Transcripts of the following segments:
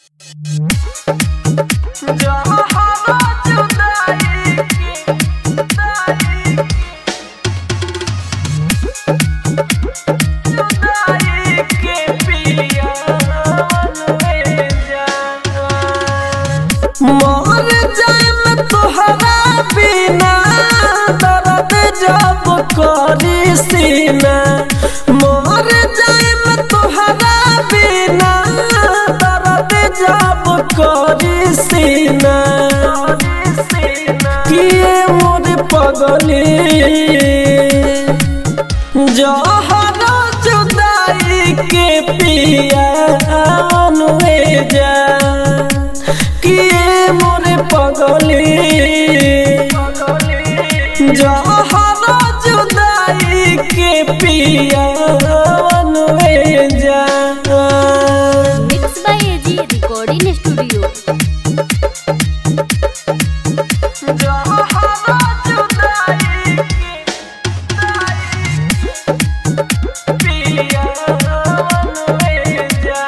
मर जाए में तोहरा बिना दर्द जब करी सीना मर जाए में तोहरा बिना दर्द जब करी सीना किए मोर पगली जहरा जुदाई के पिया अनुए जा किए मोरे पगली जहरा जुदाई के पिया अनुए जा mix by AG recording studio जहरा जुदाई के पिया अनुए जा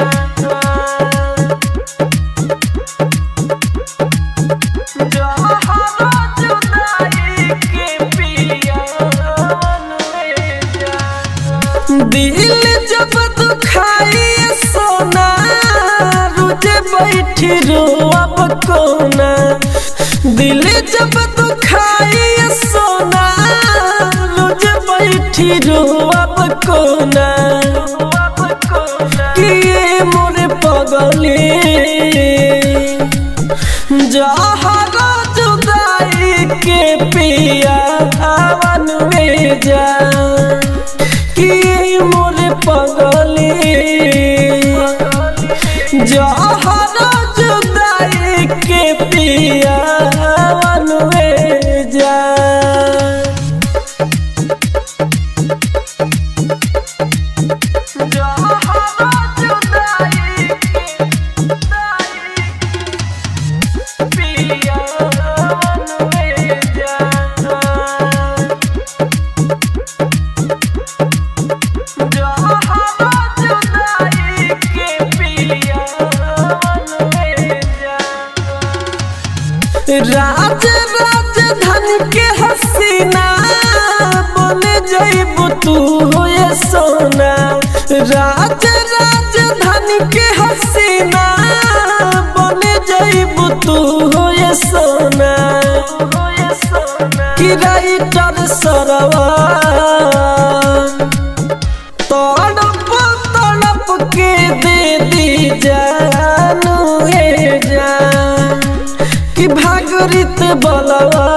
दिल जब दुखाई सोना रुझे बैठी रोअब कोना दिल जब दुखाई सोना रुझे बैठी रोअब कोना किए मोरे पगली जहरा जुदाई के पिया हवन में जा कि मोरे पगली जहरा जुदाई के पिया हवन में जा जहरा जुदाई के पिया अनुए जा जहरा जुदाई के पिया अनुए जा राज राजधानी के हसीना बने जइब तू होए सोना राज राजधानी के हसीना बने जइब तू होए सोना कि राइटर सरवा तड़प तड़प के दे दी जानू हे जान कि भागरित बलवा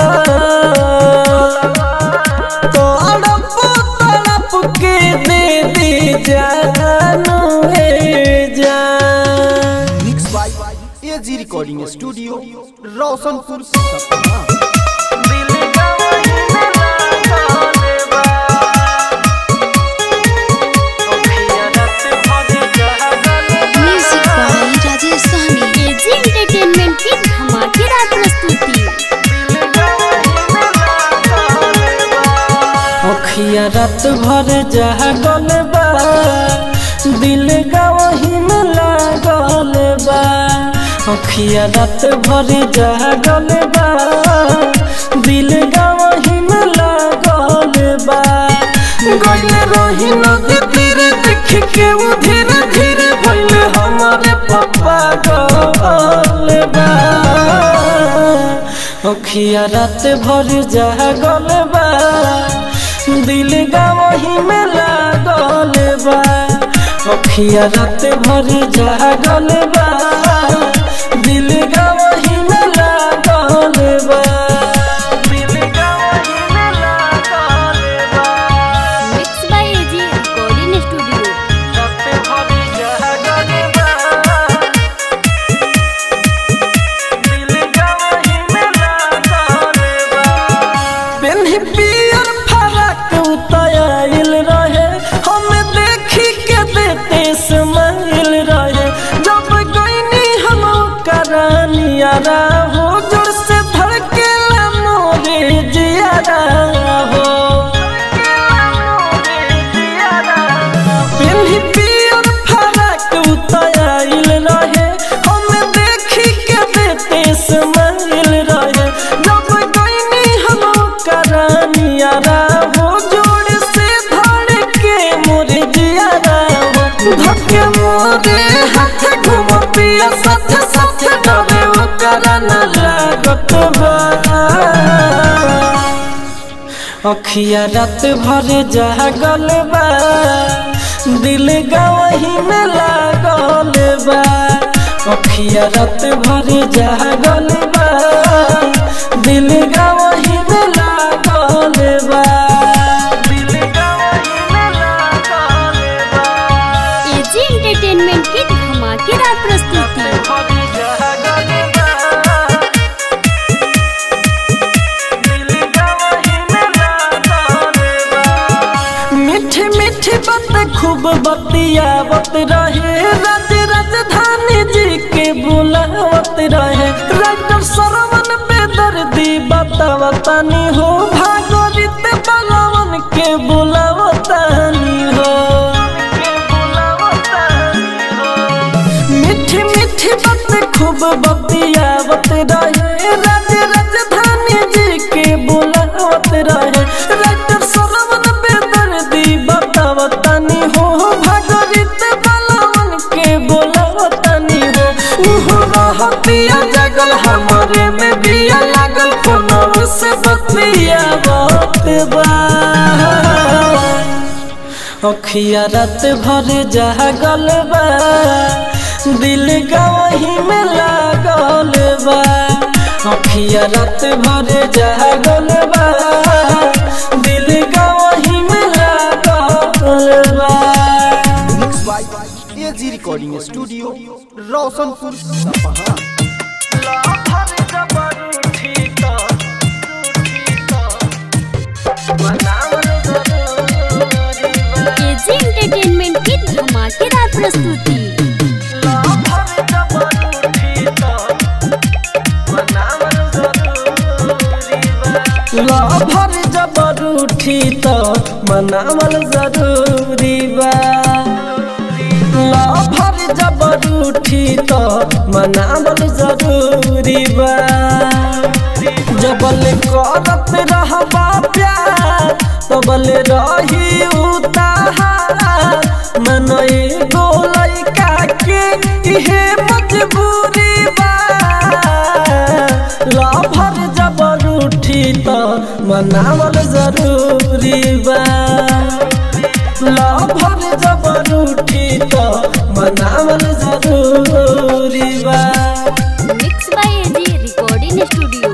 तड़प तड़प के दे दी जानू हे जान mix by AG recording studio Roshanpur सपना दिल गवाही में लगाने बा अखियाँ रात भर जागल बा। Music by Rajesh Sahni AG entertainment की धमाकेदार प्रस्तुति अखिया रात भर जागल बा दिल गवही में लागल बा अखिया रात भर जागल बा दिल गवही में लागल बा गइल रही नदी तीरे देख के वो धीरे धीरे भइल हमारे पप्पा गल बा अखिया रात भर जागल बा दिल गवही में लागल बा अखिया रात भर जागल बा दिल गवही में लागल बा दिल गवही में लागल बा mix by AG recording studio रात भर जागल बा दिल गवही में लागल बा पेन्ही पियर फरक उतायल रहे हम देखी के देते समाइल रहे जब गईनी हम करानिया हो जोर से धड़केला मोरे जियारा हो पेन्ही पियर फरक उतायल रहे हम बिया साथ साथ डरे ओकरा न लागत बा अखिया रात भर जागल बा दिल गवही में लागल बा अखिया रात भर जागल बा दिल गवही में लागल बा दिल गवही में लागल बा एजी एंटरटेनमेंट की धमाकेदार प्रस्तुति मीठी मीठी बात खूब बतियावत रहे राज राजधानी जी के बुलावत रहे राइटर सरवन बेदर्दी बतावतानी हो भागवत बलवन के बुलावतानी हो मीठी मीठी बात खूब बतियावत रहे राज राजधानी जी के बुलावत रहे राइटर सरवन बेदर्दी बतावतानी हो भागवत बलवन के बुलावतानी हो उहो रहतिया जगल हमारे में बिया लागल फोनव से बतियावत बा अखिया रात भर जागल बा दिल गवही में लागल बा अखिया रात भर जागल बा दिल गवही में लागल बा mix by AG recording studio Roshanpur Sapaha AG entertainment की धमाकेदार प्रस्तुति लभर जबर उठी तो मनावल जरूरी बा लभर जबर उठी तो मनावल जरूरी बा जबल करत रहबा प्यार तबल रही उतार मन एगो लइका के इहे मजबूरी बा लभर जबर उठी तो मनावल जरूरी बा लभर जबर उठी तो मनावल जरूरी बा mix by AG recording studio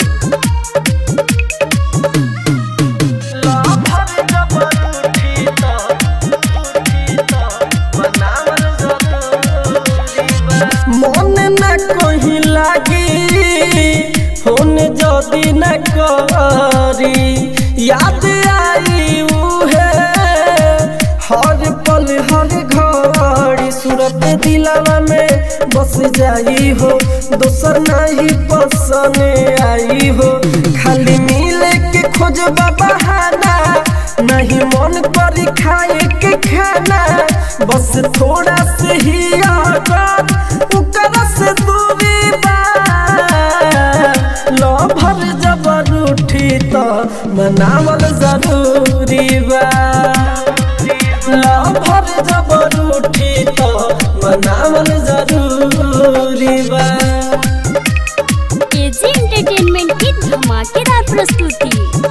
लभर जबर उठी तो उठी तो मनावल जरूरी बा मन न कहीं लागी फोन जदी न करी याद आई उहे हर पल हर घड़ी सूरत दिलावा में बस जाई हो दोसर नहीं पसंद आई हो खाली मिले के खोज बहाना नहीं मन करी खाए के खाना बस थोड़ा से ही आदत उकर से दूरी बा लभर जबर उठी तो मनावल जरूरी बा लभर जबर उठी तो मनावल जरूरी बा एजी एंटरटेनमेंट की धमाकेदार प्रस्तुति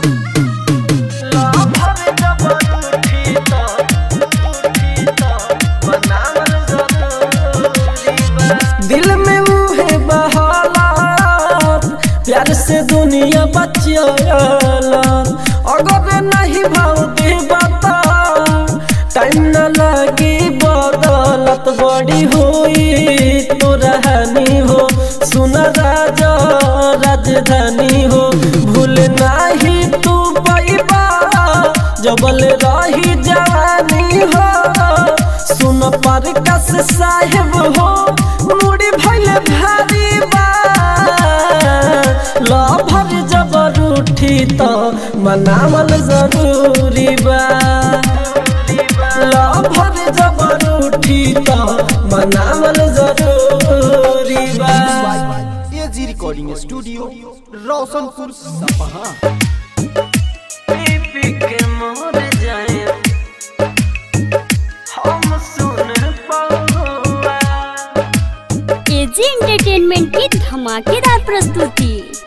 लभर जबर उठी तो उठी तो मनावल जरूरी बा दिल में मुहे बहालात प्यार से दुनिया बचियाला अगर नहीं भाव दे बता टाइम न लगी बदलत बड़ी हुई तो रहनी हो सुन राजा राजधानी हो भूल नहीं तू पैबा जबल रही जवानी हो सुन पर कस साहेब हो मुड़ी भैल भारी बा लभर जबर उठी तो मनावल जरूरी बा लभर जबर उठी तो मनावल जरूरी बा एजी रिकॉर्डिंग स्टूडियो रोशनपुर सपहा पी के मोर जाए हम सुन पौआ एजी एंटरटेनमेंट की धमाकेदार प्रस्तुति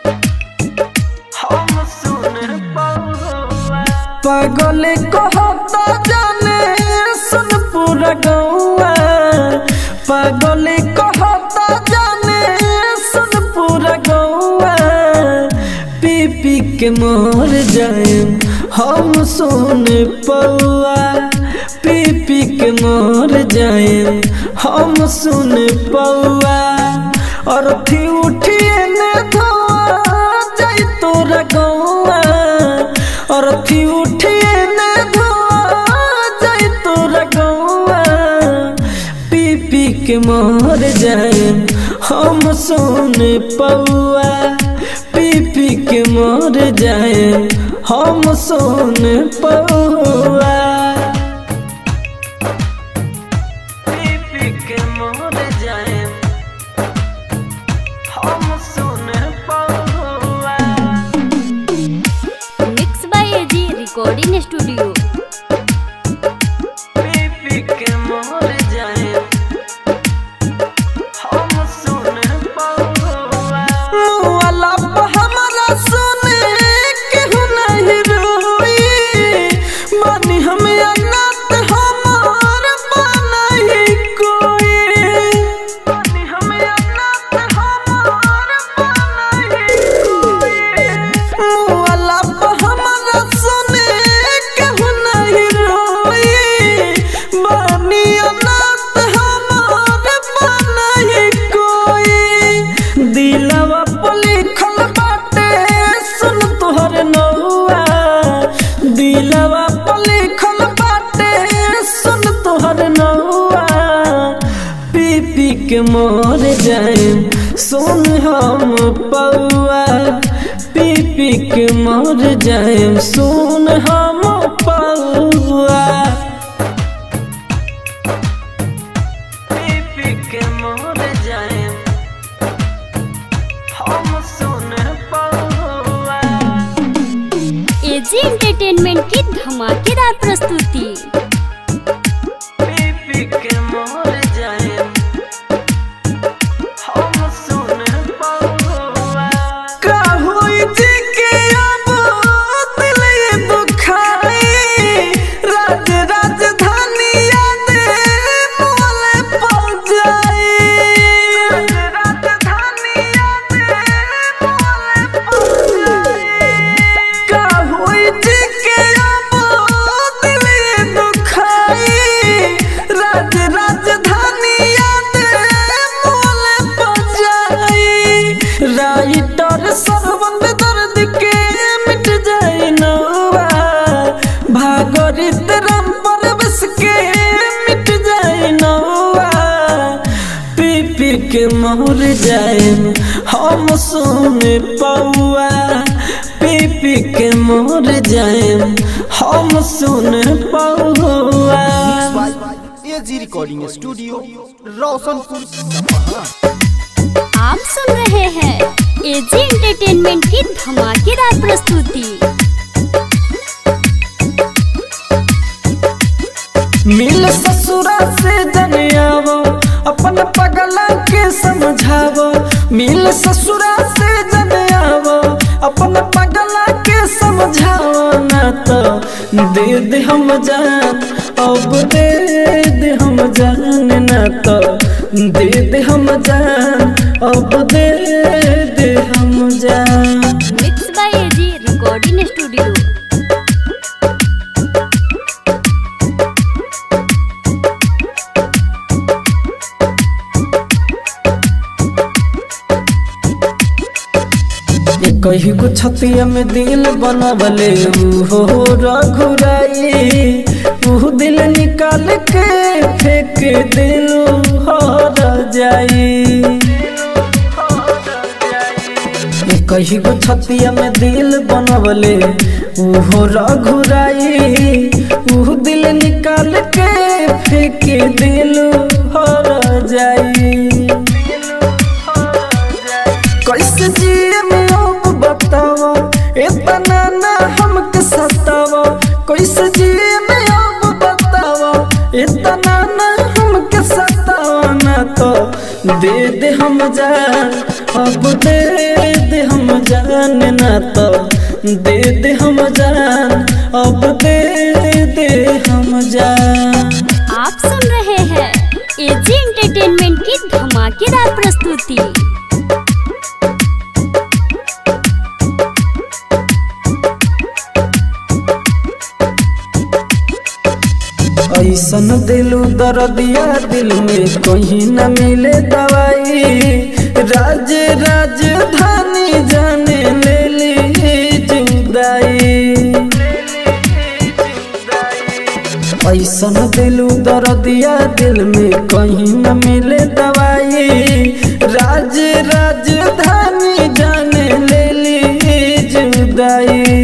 पागल कहता जाने सुन पूरा गौआ पागल कहता जाने सुन पूरा गौआ पी पी के मोर जाए हम सुन पौआ पी पी के मोर जाए हम सुन पौआ और थी उठिए ने धोआ जाई तोरा गौआ और थी उठिए ने धोआ जाई तोरा गौआ पी पी के मोर जाए हम सुन पौआ पी पी के मोर जाए हम सुन पौआ पी पी के मोर जाए हम सुन पौआ mix by AG recording studio पी के मोर जाए हम सुन पौआ मुआला पे हमरा सुने केहू नहीं रोई मानी हम अनाथ हमार बनही कोई मानी हम अनाथ हमार बनही कोई मुआला पे हमरा सुने केहू नहीं रोई मानी अनाथ हमार बनही कोई दिलवा पे लिखल बाटे सुन तोहर नौआ दिलवा पे लिखल बाटे सुन तोहर नौआ पी पी के मोर जाए सुन हम पौआ पी पी के मोर जाए सुन हम पौआ पी पी के मोर जाए हम सुन पौआ एजी एंटरटेनमेंट की धमाकेदार प्रस्तुति पी पी के मोर जाए हम सुन पौआ का होई जी के अब दिल ये दुखाई राज राजधानी याद मोले पड़ जाई राज राजधानी याद मोले पड़ जाई का होई जी के अब दिल ये दुखाई राज राजधानी याद मोले पड़ जाई राइटर सरबंद दर्द के मिट जाए नौवा भागरित राम परवश के मिट जाए नौवा पी पी के मोर जाए हम सुन पौआ पी पी के मोर जाए हम सुन पौआ एजी रिकॉर्डिंग स्टूडियो रोशनपुर सपहा आप सुन रहे हैं एजी एंटरटेनमेंट की धमाकेदार प्रस्तुति मिल ससुरा से जनियावो अपन पगला के समझावो मिल ससुरा से जनियावो अपन पगला के समझावो ना तो दे दे हम जान अब दे दे हम जान ना तो दे दे हम जान अब दे दे हम जान mix by AG recording studio कही को छतिया में दिल बनवले हो रघुराई ऊ दिल निकाल के फेंक दिल हर जाई कही को छतिया में दिल बनवले ऊ रघुराई ऊ दिल निकाल के फेंक दिल हर जाई कैसे जिए में अब बताओ इतना ना हमके सताओ कैसे जिए में अब बताओ इतना ना हमके सताओ ना तो दे दे हम जान अब दे दे हम जान ना तो दे दे हम जान अब दे दे हम जान आप सुन रहे हैं एजी एंटरटेनमेंट की धमाकेदार प्रस्तुति ऐसन दिलू दर्दिया दिल में कहीं न मिले दवाई राज राजधानी जाने ले ली जुदाई ऐसन दिलू दर्दिया दिल में कहीं न मिले दवाई राज राजधानी जाने ले ली जुदाई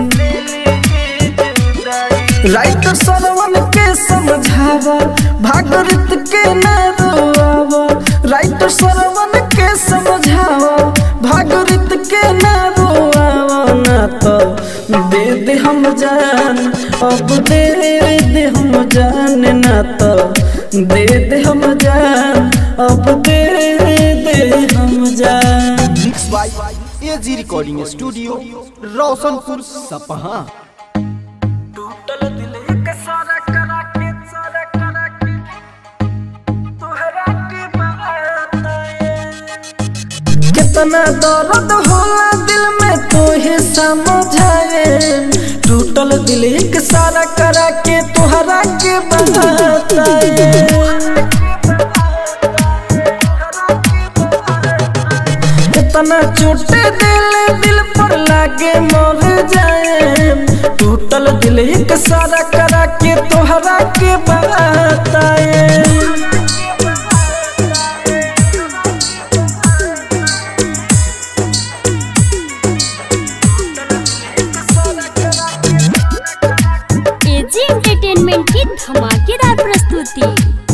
राइटर सरवन के समझावा भागरित के न रोआवा राइटर सरवन के समझावा भागरित के न रोआवा ना तो दे दे हम जान अब दे दे हम जान ना तो दे दे हम जान अब दे दे हम जान mix by AG recording studio Roshanpur Sapaha टूटल दिल एक सारा करा के सारा करा के तोहरा के बताए कितना दर्द होला दिल में तोहे समझाए टूटल दिल एक सारा करा के तोहरा के बताए कितना चोटे दिल दिल पर लागे मर जाए टूटल दिल एक सारा करा के तोहरा के बताए एजी एंटरटेनमेंट की धमाकेदार प्रस्तुति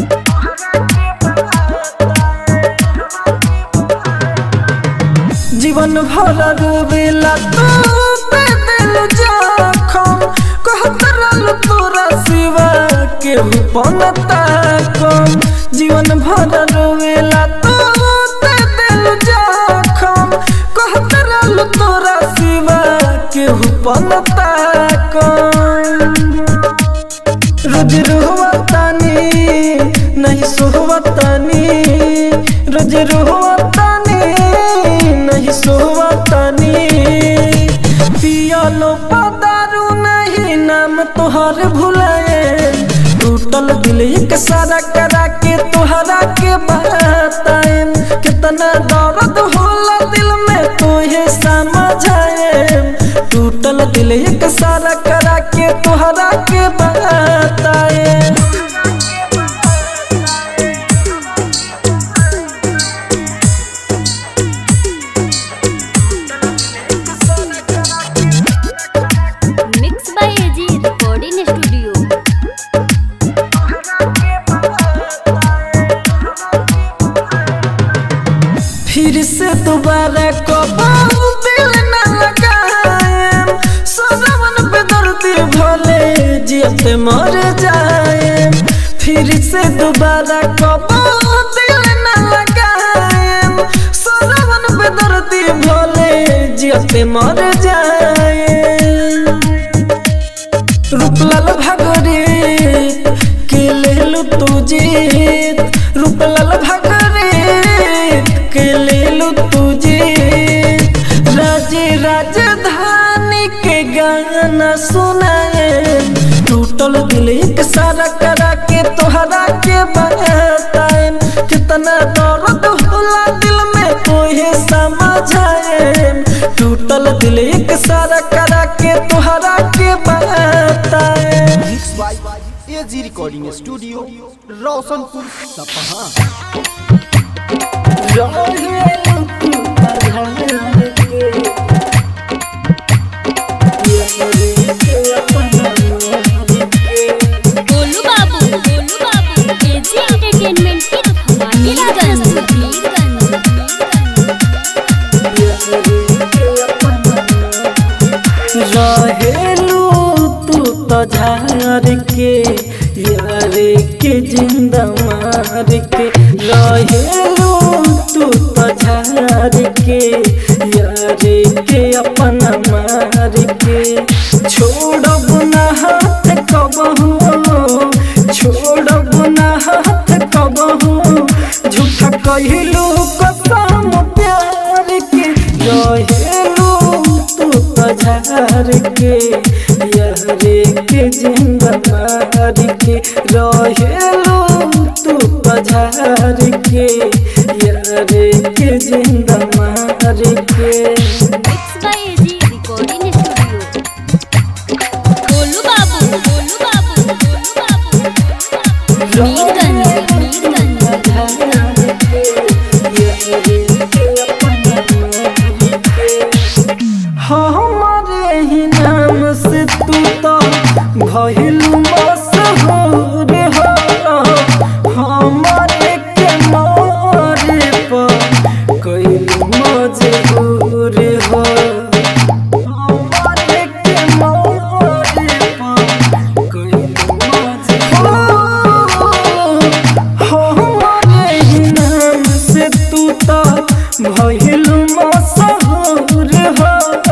जीवन भर रोवेला तू पे दिल जखम कहत रहल तोरा सिवा केहू पनता कम जीवन भर रोवेला तू पे दिल जखम कहत रहल तोरा सिवा केहू पनता कम रोज रोहतानी नहीं सोहतानी रोज रोहतानी नहीं सोहतानी पियालो पदारू नहीं नाम तोहर भुलाए टूटल दिल एक सारा करा के तोहरा के बताए कितना दर्द होला दिल में तोहे समझाए टूटल दिल एक सारा करा के तोहरा के बताए mix by AG recording studio फिर से दोबारा कबाऊ दिल न लगाएम सजवन पे दर्दी भले जियते मर जाए फिर से दोबारा कबाऊ दिल न लगाएम सजवन पे दर्दी भले जियते मर जाए रूपलाल भागरे के लेलु तू जीत रूपलाल भागरे के लेलु तू जीत राजे राजधानी के गाना सुनाए टूटल दिल एक सारा करा के तोहरा के बताए कितना दर्द होला दिल में तोहे समझाए टूटल दिल एक सारा करा के तोहरा के बताए mix by AG recording studio Roshanpur Sapaha गोलू बाबू गोलू बाबू एजी एंटरटेनमेंट की धमाकेदार प्रस्तुति रहेलू तू तो झार के यार के जिंदा मार के रहेलू तू तो झार के यारे के अपना मार के छोड़ब ना हाथ कबहू छोड़ब ना हाथ कबहू झूठा कहलू कसम प्यार के रहेलू तू तो झार के यारे के जिंदा मार के रहेलू तू तो झार के यारे के जिंदा मार के mix by AG recording studio गोलू बाबू गोलू बाबू गोलू बाबू मीरगंज मीरगंज हमारे ही नाम से तू तो भइलू मशहूर हो हमारे के मारे पर कइलू मजबूर हो हमारे के मारे पर कइलू मजबूर हो हमारे ही नाम से तू तो भइलू मशहूर हो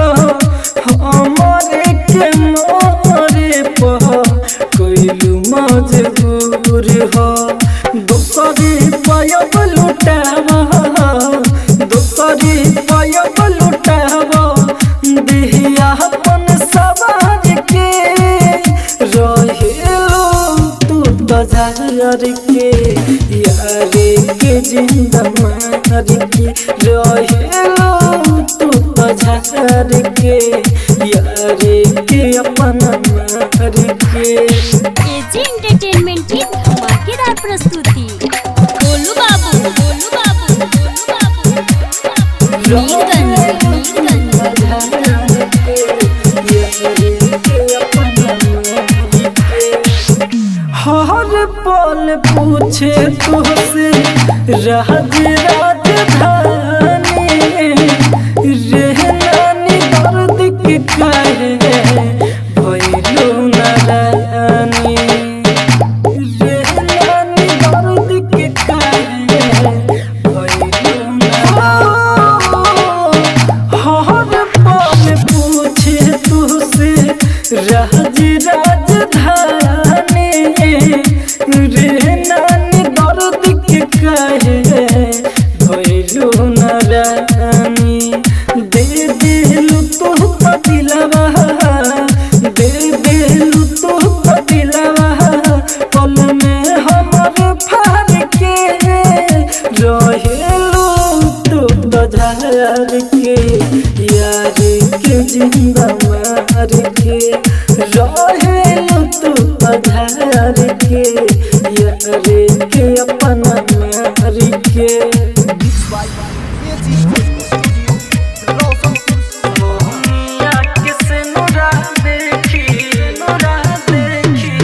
हमारे के मोरे पर कइलू मजबूर हो दूसरी पायब लुटावा दूसरी पायब लुटावा दिहिया अपन सवार के रहेलो तू बाजार के यारे के जिंदा मार के रहेलो तू बाजार के यारे के अपना मार के एजी एंटरटेनमेंट की धमाकेदार प्रस्तुति गोलू बाबू गोलू बाबू गोलू बाबू मीरगंज मीरगंज हर पल पूछे तुझसे राज राजधानी रहनानी दर्द के काहे भइलू नारानी रहनानी दर्द के काहे भइलू नारानी हर पल पूछे तुझसे राज राजधानी रे नानी दर्द के कहे भैलू नारानी दे दिलू तू पतिलवा दे दिलू तू पतिलवा पल में हमर फार के रहेलू तू बधार के यार के जिंदा मार के रहेलू तू बधार के यार के अपना मार के एजी स्टूडियो रोशनपुर मोहनिया किसे नुरा देखी नुरा देखी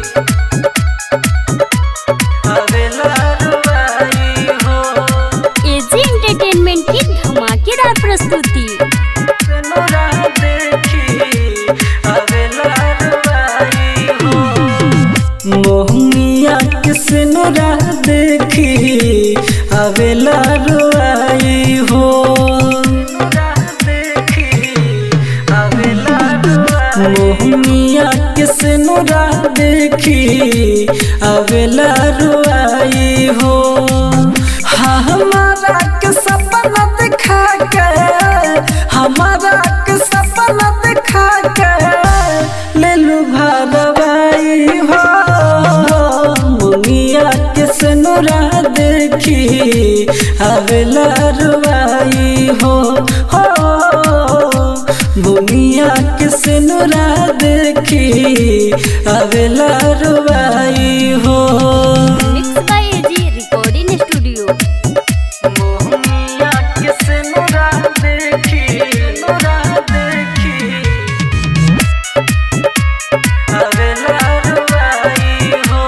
अवेला रुवाई हो एजी एंटरटेनमेंट की धमाकेदार प्रस्तुति नुरा देखी अवेला रुवाई हो मोहनिया किसे नुरा देखी अवेला रुवाई हो मोहनिया किसे नुरा देखी अवेला रुआई हो हाँ हमारा के सपना दिखा के हमारा के सपना दिखा के ले लू भरवाई हो मुनिया किसे नुरा देखी अवेला रुआई हो हो बुनिया किसे नुरा देखी अवेला रुवाई हो mix by AG recording studio बुनिया किसे नुरा देखी नुरा देखी अवेला रुवाई हो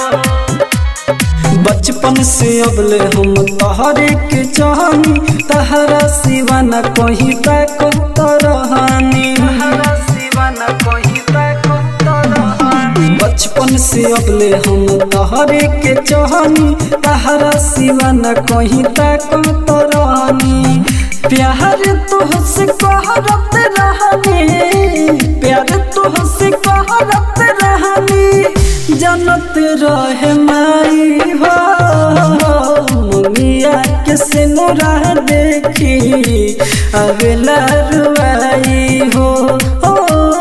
बचपन से अबले हम तहरे के चाहनी तहरा सिवा न कहीं तक तरहानी बचपन से अगले हम तहरे के चहनी तहरा सिवा न कहीं तक तरनी प्यार तुहसे कहरत रहनी प्यार तुहसे कहरत रहनी जनत रहे माई हो मुनिया के सिनुरा देखी अगला रुआई हो ओ,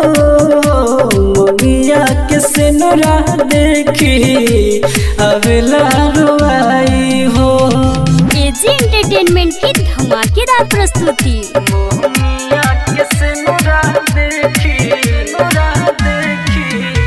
मुनिया के सिनुरा देखी अगला रुआई हो एजी एंटरटेनमेंट की धमाकेदार प्रस्तुति मुनिया के सिनुरा देखी सिनुरा देखी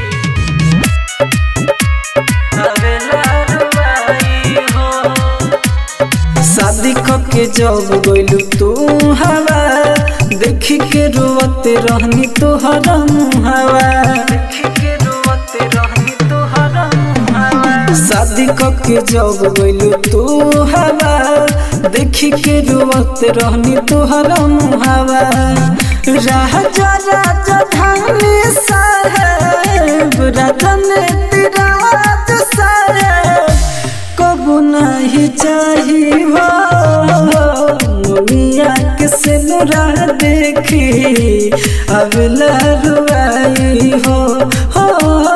अगला रुआई हो शादी के जब गइलू तू हवा देखी के रोवते रहनी तोहरा मुहावा देखी के रोवते रहनी तोहरा मुहावा शादी के जब गइलू तू हवा देखी के रोवते रहनी तोहरा मुहावा राजा राजा धानी साहेब राजा ने तिराज साहेब कबू नहीं चाहिए हो मुनिया के सिनुरा देखी अब लरुआई हो हो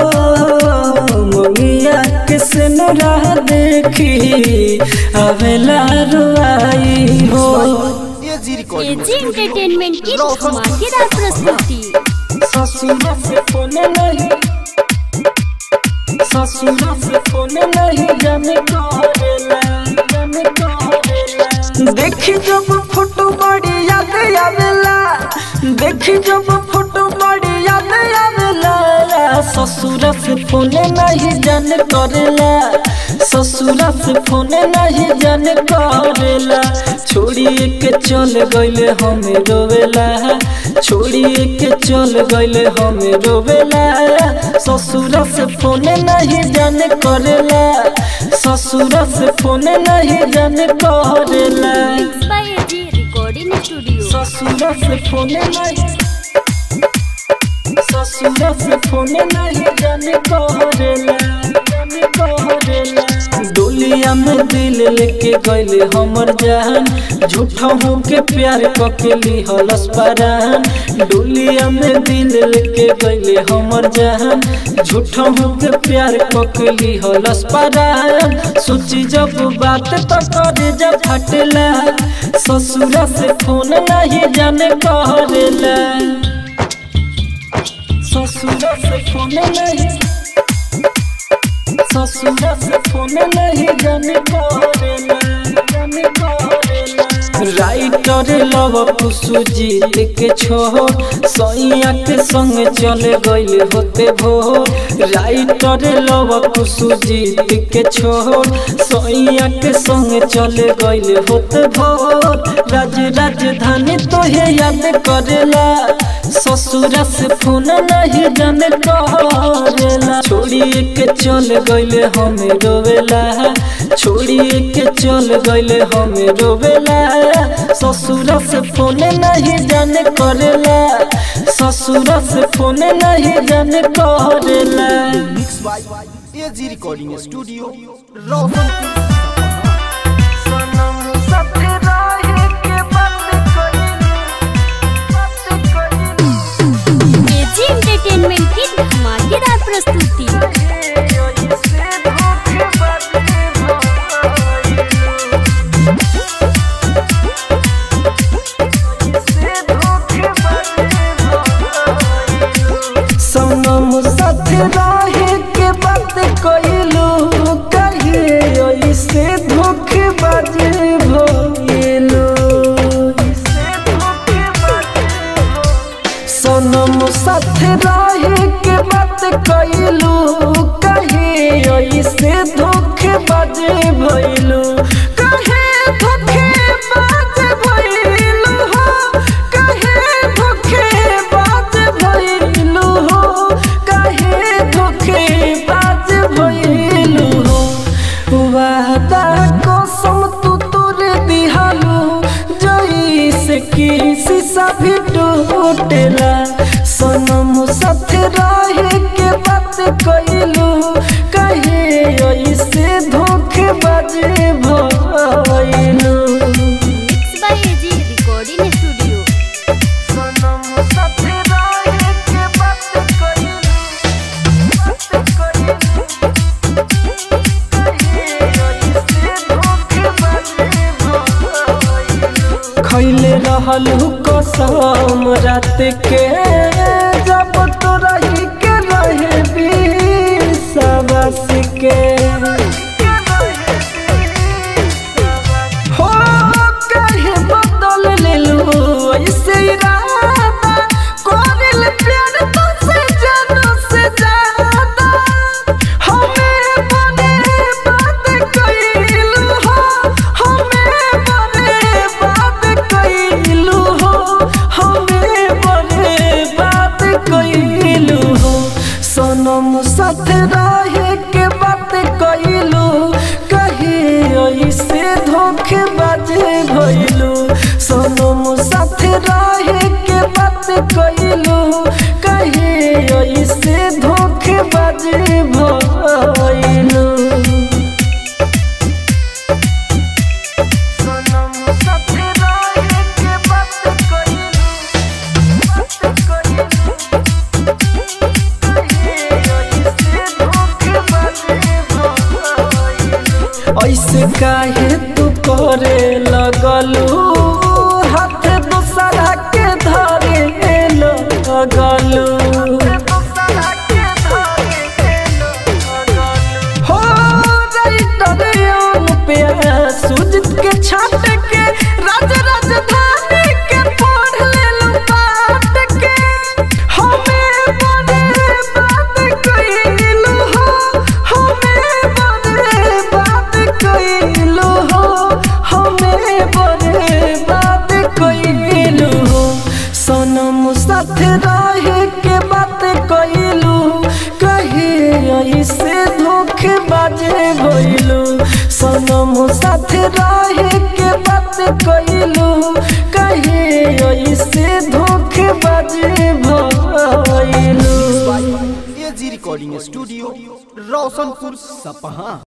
मुनिया के सिनुरा देखी अब लरुआई हो एजी रिकॉर्डिंग एजी एंटरटेनमेंट की धमाकेदार प्रस्तुति ससुरा से फोन नहीं ससुरा से फोन नहीं जाने करेला जाने करेला देखी जब फोटो बड़ी याद आवेला देखी जब फोटो बड़ी याद आवेला ससुरा से फोन नहीं जाने करेला ससुरा से फोन नहीं जाने करेला छोड़िए के चल गइले हमें रोवेला छोड़िए के चल गइले हमें रोवेला ससुरा से फोन नहीं जाने करेला ससुरा से फोन नहीं जाने करेला mix by AG recording studio ससुरा से फोन नहीं ससुरा से फोन नहीं जाने करेला जाने करेला डोलिया में दिल लेके गइले हमर जान झूठा हो के प्यार कके लिहलस परान डोलिया में दिल लेके गइले हमर जान झूठा हो के प्यार कके लिहलस परान सोची जब बात तो करे जब फटला ससुरा से फोन नहीं जाने करेला ससुरा से फोन नहीं ससुरा से फोन नहीं जाने करेला जाने करेला राइटर लव कुसुजीत के छो सैया के संग चले गइल होते भो राइटर लव कुसुजीत के छो सैया के संग चले गइल होते भो राज राजधानी तोहे याद करेला ससुरा से फोन नहीं जाने करेला छोड़िए के चल गइले हमें रोवेला छोड़िए के चल गइले हमें रोवेला ससुरा से फोन नहीं जाने करेला ससुरा से फोन नहीं जाने करेला mix by AG recording studio Roshanpur सनम साथे रहे के बात कइले एजी एंटरटेनमेंट की धमाकेदार प्रस्तुति सनम साथे रहे के बात कइलू कहिए ऐसे धोखेबाज भइलू सनम साथे रहे के बात कइलू कहिए ऐसे धोखेबाज भइलू कहे धोखेबाज भइलू हो कहे धोखेबाज भइलू हो कहे धोखेबाज भइलू हो वादा कसम तू तोरे दिहालू जैसे कि शीशा भी टूटेला सनम साथे रहे के बात कइलू खैले रहल कसम रात के जब तो रही के रहे विश्वास के हो कहे बदल लेलू ऐसे इरादा कोरिल प्यार तुझसे जानू से ज्यादा हमें बने बात कइलू हो हमें बने बात कइलू हो हमें बने बात कइलू हो सनम साथ रहे के बात कइलू कहे ऐसे धोखे बाजे भइलू सनम साथ रहे के बात कइलू कहे ऐसे धोखे बाजे भइलू सनम साथ रहे के बात कइलू बात कइलू ऐसे काहे तू करे लगलू हाथ दूसरा के धरे लगलू हो राइटर पे सुजित के छाट के राज राजधानी के पढ़ लेलू पाट के हमें बने बात कइलू हो हमें बने बात कइलू हो हमें बने बात कइलू हो सनम साथ रहे के बात कइलू कहे ऐसे धोखे बाजे भइलू सनम साथ रहे के बात कइलू कहे ऐसे धोखे बाजे भइलू एजी रिकॉर्डिंग स्टूडियो रोशनपुर सपहा